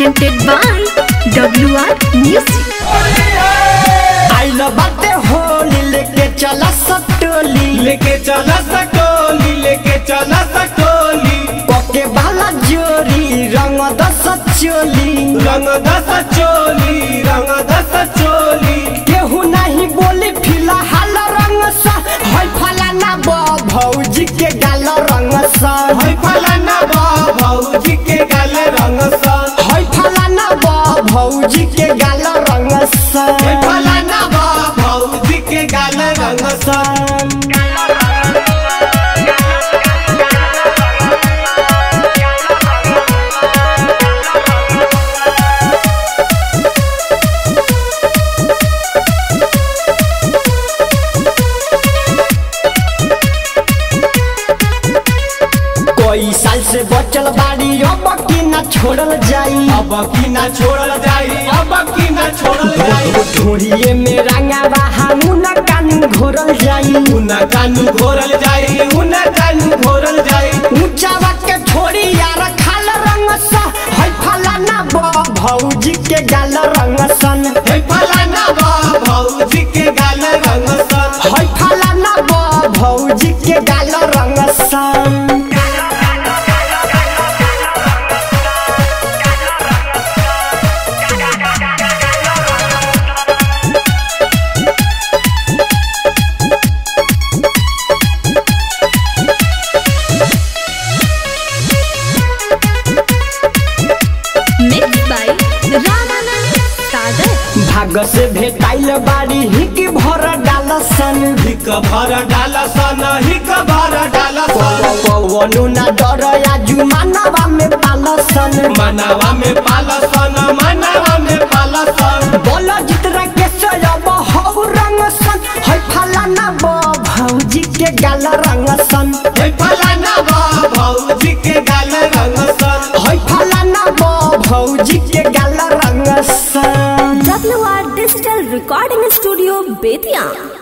presented by WR Music. आइल बाटे होली लेके चला सटोली लेके चला सटोली लेके चला सटोली पके बाला जोरी रंग दस चोली रंग दस चोली रंग दस चोली केहू नहीं बोली फिलहाल रंग सा है फलाना बा भौजी के गाल रंग सा है फलाना बा भौजी के गाल रंग सन है फलाना बा भौजी के गाल रंग सा है फलाना बा भौजी के गाल रंग सन कोई साल से बचल बाड़ी अब की ना छोड़ल जाई अब की ना छोड़ल जाई अब की ना छोड़ल जाई ढोरिए में रंगा बहा मुना कानू घोरल जाई उना कानू घोरल जाई उना कानू घोरल जाई ऊंचावा के छोड़ी यार खाल रंग सा है फलाना बा भौजी के गाल रंग सन है फलाना बा भौजी के गाल रंग सन है फलाना बा भौजी के गाल रंग सन Mixed by Ramanand Sagar. भाग से भेटाइल बाड़ी हिक भर डाल सन हिक भर डाल सन हिक भर डाल सन पवनु ना डर आजू मानवा में पाल सन मनावा में पाल सन मनावा में पाल सन बोल जितना के सयब हौ रंग सन है फलाना बा भौजी के गाल रंग सन हे फलाना बा भौजी के गाल रंग सन है फलाना बा भौजी के गाल रंग सन WR Digital Recording Studio, Bethian.